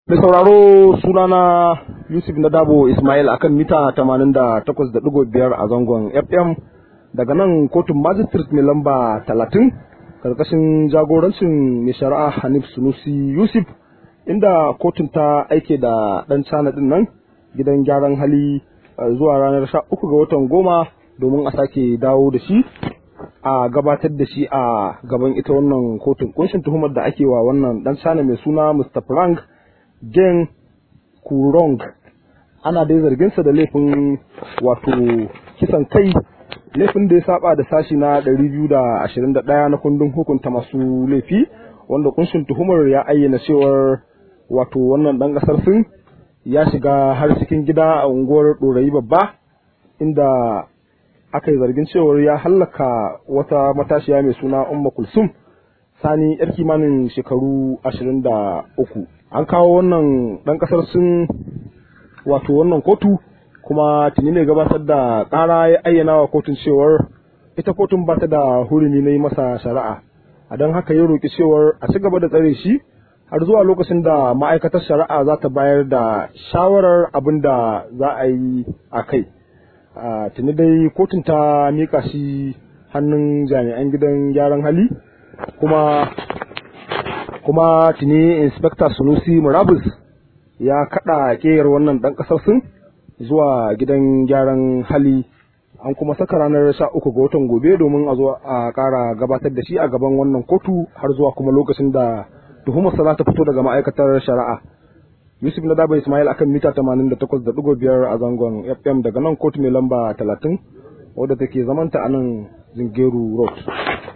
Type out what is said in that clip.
Mai sauraro sunana Yusuf Nadabo Ismail akan mita 88.5 a zangon FM daga nan kotun magistrate mai lamba 30 karkashin jagorancin mai shari'a Hanif Sunusi Yusuf inda kotun ta aike da ɗan cana ɗin nan gidan gyaran hali zuwa ranar 13 ga watan goma domin a sake dawo da shi a gabatar da shi a gaban ita wannan kotun kunshin tuhumar da ake wa wannan ɗan cana mai suna Mr. Frank Gen Kurong ana dai zarginsa da laifin wato kisan kai laifin da ya saba da sashi na 221 na kundin hukunta masu laifi wanda kunshin tuhumar ya ayyana cewar wato wannan dan kasar sun ya shiga har cikin gida a unguwar ɗorayi babba inda aka yi zargin cewar ya hallaka wata matashiya mai suna umma kulsum sani yar kimanin shekaru 23 an kawo wannan ɗan ƙasar sun wato wannan kotu kuma tuni ne gabatar da ƙara ya ayyana wa kotun cewar ita kotun ba ta da hurumi na yi masa shari'a a don haka ya roƙi cewar a ci gaba da tsare shi har zuwa lokacin da ma'aikatar shari'a za ta bayar da shawarar abin da za a yi a kai tuni dai kotun ta mika shi hannun jami'an gidan gyaran hali kuma kuma tuni inspector sunusi murabus ya kada keyar wannan dan kasar sun zuwa gidan gyaran hali an kuma saka ranar sha uku ga watan gobe domin a zo a kara gabatar da shi a gaban wannan kotu har zuwa kuma lokacin da tuhumar za ta fito daga ma'aikatar shari'a yusuf na daba ismail akan mita 88.5 a zangon fm daga nan kotu mai lamba 30 wadda take zamanta a nan zingeru road